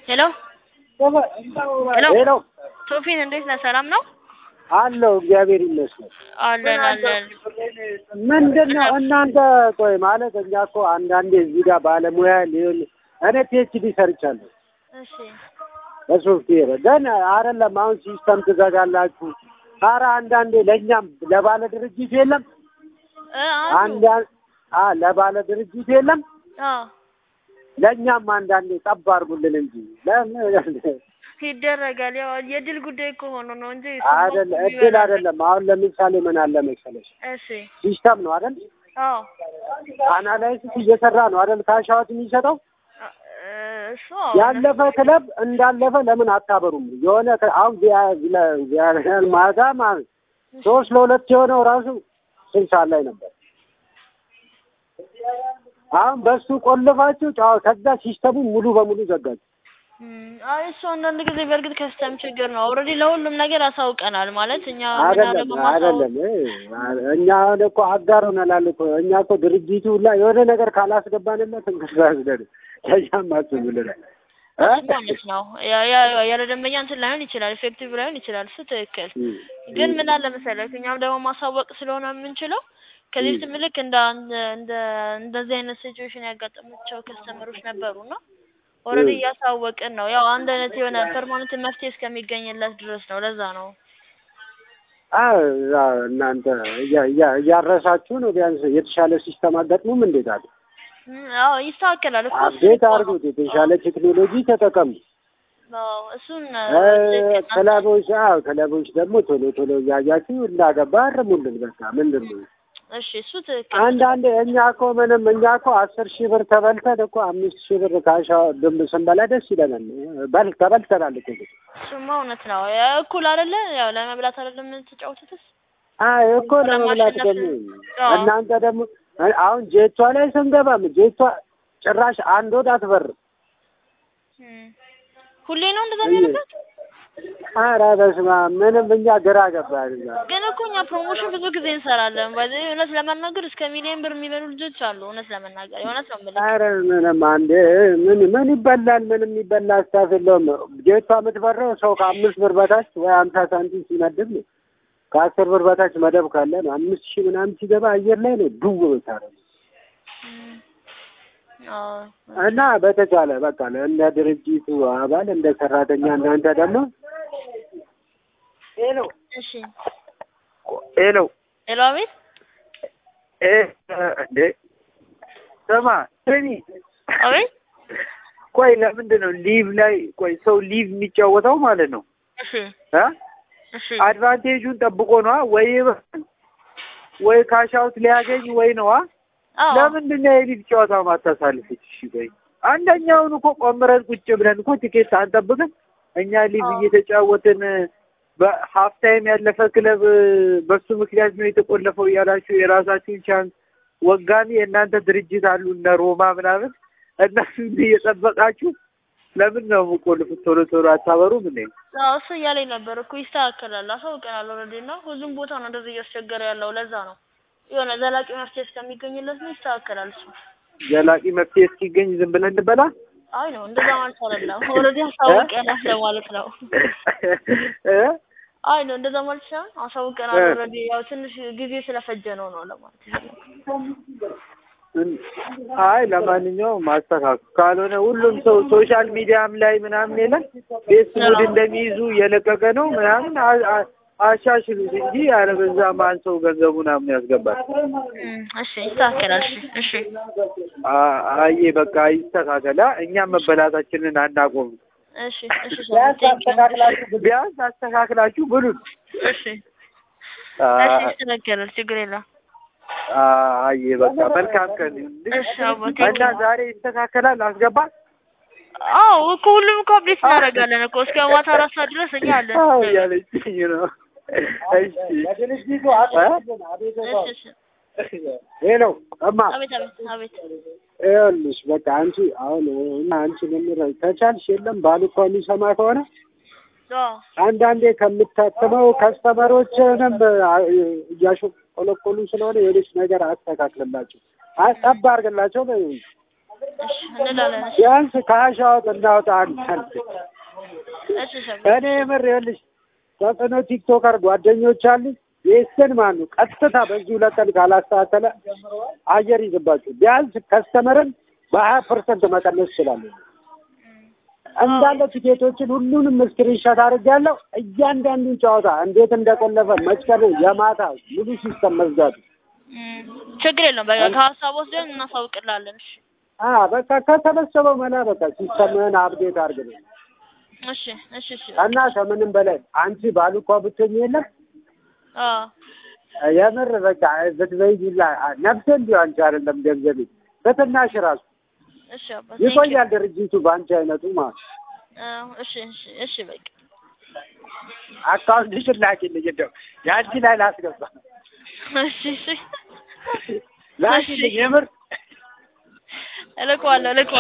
ሄሎ ሄሎ ሄሎ ቶፊን እንዴት ነህ? ሰላም ነው? አለው እግዚአብሔር ይመስገን። አለን አለን። ምንድን ነው እናንተ ቆይ ማለት እኛ እኮ አንዳንዴ እዚህ ጋር ባለሙያ ሊሆን እኔ ፒኤችዲ ሰርቻለሁ እሺ በሶፍትዌር ግን አይደለም አሁን ሲስተም ትዘጋላችሁ። ኧረ አንዳንዴ ለእኛም ለባለ ድርጅት የለም እ አንድ አሉ አ ለባለ ድርጅት የለም አዎ ለእኛም አንዳንዴ ጠብ አድርጉልን እንጂ ለምን ይደረጋል። ያው የድል ጉዳይ ከሆኑ ነው እንጂ አይደለ እድል አይደለም። አሁን ለምሳሌ ምን አለ መሰለሽ እሺ ሲስተም ነው አይደል? አዎ አናላይሲስ እየሰራ ነው አይደል? ካሻዎት የሚሰጠው እ እሱ አዎ ያለፈ ክለብ እንዳለፈ ለምን አታበሩም? የሆነ ከ- አሁን ቪያ- ቪላ- ቪያሪያል ማታ ማለት ሶስት ለሁለት የሆነው ራሱ ስንት ሰዓት ላይ ነበር? አሁን በሱ ቆልፋችሁ ጫው ከዛ ሲስተሙ ሙሉ በሙሉ ዘጋችሁ። እም፣ አይ እሱ አንዳንድ ጊዜ በእርግጥ ከስተም ችግር ነው። ኦልሬዲ ለሁሉም ነገር አሳውቀናል ማለት እኛ አይደለም ምናደርገው ማሳወቅ አይደለም እ እኛ አሁን እኮ አጋር ሆነናል እኮ እኛ እኮ ድርጅቱ ላይ የሆነ ነገር ካላስገባንለት እንቅስቃሴ ለኛም አስብልናል እ? እሱ ማለት ነው ያ- ያ- ያለ ደንበኛ እንትን ላይሆን ይችላል፣ ኢፌክቲቭ ላይሆን ይችላል። እሱ ትክክል። እም፣ ግን እም። ምን አለ መሰለህ እኛም ደግሞ ማሳወቅ ስለሆነ የምንችለው ከዚህ በፊት ልክ እንደ እንደ እንደ እንደዚህ አይነት ሲቹዌሽን ያጋጠማቸው ከስተመሮች ነበሩና ኦልሬዲ እም። እያሳወቅን ነው። ያው አንድ አይነት የሆነ ፐርማነንት መፍትሄ እስከሚገኝለት ድረስ ነው። ለዛ ነው አዎ ያው እናንተ እያ- እያ- እያረሳችሁ ነው። ቢያንስ የተሻለ ሲስተም አጋጥሙም እንዴት አለ እም፣ አዎ ይስተካከላል እኮ እሱ አፕዴት እኮ ነው። አድርጉት። የተሻለ ቴክኖሎጂ ተጠቀሙ። አዎ እሱን እ፣ ትክክል ናት። ክለቦች አዎ ክለቦች ደግሞ ቶሎ ቶሎ እያያችሁ እንዳገባ አርሙልን። በቃ ምንድን ነው እሺ እሱ ትክክል ነው። አንዳንዴ እኛ እኮ ምንም እኛ እኮ አስር ሺህ ብር ተበልተን እኮ አምስት ሺህ ብር ካሻ ድንብ ስንበላ ደስ ይለናል። በል ተበልተናል እኮ ግን እሱማ እውነት ነው። ያ እኩል አይደለ? ያው ለመብላት አይደለም የምትጫወቱትስ? አይ እኮ ለመብላት ለማሸነፍ ደግሞ አዎ። እናንተ ደግሞ አሁን ጄቷ ላይ ስንገባም ጄቷ ጭራሽ አንድ ወድ አትበርም። እም። ሁሌ ነው እንደዛ የሚሆንበት? ኧረ በስመ አብ ምንም እኛ ግራ ገባን። እኛ ግን እኮ እኛ ፕሮሞሽን ብዙ ጊዜ እንሰራለን። በዚህ እውነት ለመናገር እስከ ሚሊዮን ብር የሚበሉ ልጆች አሉ። እውነት ለመናገር የእውነት ነው የምልህ። ኧረ ምንም አንዴ ምን ምን ይበላል? ምንም ይበላ ስታፍ የለውም። ጄቷ የምትበረው ሰው ከአምስት ብር በታች ወይ አምሳ ሳንቲም ሲመድብ ነው። ከአስር ብር በታች መደብ ካለ ነው። አምስት ሺህ ምናምን ሲገባ አየር ላይ ነው ዱው ብታረግ እም። አዎ እና በተቻለ በቃ እንደ ድርጅቱ አባል እንደ ሰራተኛ እናንተ ደግሞ ሄሎ እሺ። ሄሎ ሄሎ አቤት። እ እንዴ ስማ ስሚ አቤት። ቆይ ለምንድን ነው ሊቭ ላይ ቆይ ሰው ሊቭ የሚጫወተው ማለት ነው እሺ እ እሺ። አድቫንቴጁን ጠብቆ ነዋ ወይ ይበል ወይ ካሻውት ሊያገኝ ወይ ነዋ አዎ ለምንድን ነው የሊቭ ጨዋታ ማታሳልፉት እሺ ቆይ አንደኛውን እኮ ቆምረን ቁጭ ብለን እኮ ቲኬት አንጠብቅም እኛ ሊቭ አዎ። እየተጫወትን በሀፍ ታይም ያለፈ ክለብ በሱ ምክንያት ነው የተቆለፈው እያላችሁ የራሳችሁን ቻንስ ወጋሚ የእናንተ ድርጅት አሉ እነ ሮማ ምናምን እነሱ እንዲህ እየጠበቃችሁ ለምን ነው የምቆልፉት? ቶሎ ቶሎ አታበሩም እንዴ? አዎ እሱ እያለኝ ነበር እኮ ይስተካከላል። አሳውቀናል ኦልሬዲ እና ሁሉም ቦታ ነው እንደዚህ እያስቸገረ ያለው። ለዛ ነው የሆነ ዘላቂ መፍትሄ እስከሚገኝለት ነው ይስተካከላል እሱ። ዘላቂ መፍትሄ እስኪገኝ ዝም ብለን እንበላ? አይ ነው እንደዛ ማለት አይደለም። ኦልሬዲ አሳውቀናል ለማለት ነው። እ? አይ ነው እንደዛ ማለት ሳይሆን አሳውቀናል እ። ኦልሬዲ ያው ትንሽ ጊዜ ስለፈጀ ነው ነው ለማለት ነው። አይ ለማንኛውም ማስተካከል ካልሆነ ሁሉም ሰው ሶሻል ሚዲያም ላይ ምናምን የለም ፌስቡክ እንደሚይዙ እየለቀቀ ነው ምናምን አ- አ- አሻሽሉት እንጂ አለበዛ ማን ሰው ገንዘቡ ምናምን ያስገባል። እም፣ እሺ ይስተካከላል። እሺ እሺ አ- አየ በቃ ይስተካከላ። እኛም መበላታችንን አናቆም። እሺ እሺ ሰላም፣ ቴንክ ዩ። ቢያንስ አስተካክላችሁ ብሉን። እሺ አ- እሺ ይስተካከላል። ችግር የለም። አ- አየ በቃ መልካም ቀን ይሁንልሽ። እሺ አቦ ቴንክ እና ዩ። ዛሬ ይስተካከላል። አስገባ አዎ እኮ ሁሉም እኮ አፕዴት እናደርጋለን እኮ እስከ ማታ አራት ሰዓት ድረስ እኛ አለን። አዎ እያለችኝ ነው። እሺ እሺ እሺ ሄሎ እማ አቤት አቤት አቤት ይኸውልሽ በቃ አንቺ አሁን እና አንቺ ለምረ ከቻልሽ የለም ባል እኮ የሚሰማ ከሆነ አዎ አንዳንዴ ከምታትመው ከስተመሮችንም እያሾቆለቆሉ ስለሆነ የሆነች ነገር አስተካክልላቸው፣ ጠብ አድርግላቸው። በይው እሺ እንላለን። እሺ ቢያንስ ከአሻወጥ እናውጣ አንተን እሺ ሰው እኔ የምር ይኸውልሽ ተጽዕኖ ቲክቶከር ጓደኞች አሉኝ። የስን ማኑ ቀጥታ በዚህ ሁለት ቀን ካላስተካከለ አየር ይዝባችሁ። ቢያንስ ከስተመርን በሀያ ፐርሰንት መቀነስ ይችላሉ። እንዳለ ቲኬቶችን ሁሉንም ስክሪንሾት አድርጌያለሁ። እያንዳንዱን ጨዋታ እንዴት እንደቆለፈ መስቀሉ የማታ ሙሉ ሲስተም መዝጋቱ እም፣ ችግር የለውም። በቃ ከሀሳብ ወስደን እናሳውቅላለን። እሺ አ በቃ ከተበሰበው መላ በቃ ሲስተምህን አብዴት አድርግ ነው እሺ እሺ እሺ እና ከምንም በላይ አንቺ ባሉኳ ብትሆኝ የለም አዎ የምር በቃ ብትበይላ ነፍሴ እንዲሁ አንቺ አይደለም ገንዘቤ በትናሽ ራሱ እሺ አባ ቴንክ ዩ። ይቆያል ድርጅቱ በአንቺ አይነቱ ማለት ነው። አዎ እሺ እሺ እሺ በቃ አካውንትሽን ላኪልኝ እንደው የአንቺ ላይ ላስገባ እሺ እሺ ላኪልኝ የምር እልከዋለሁ እልከዋለሁ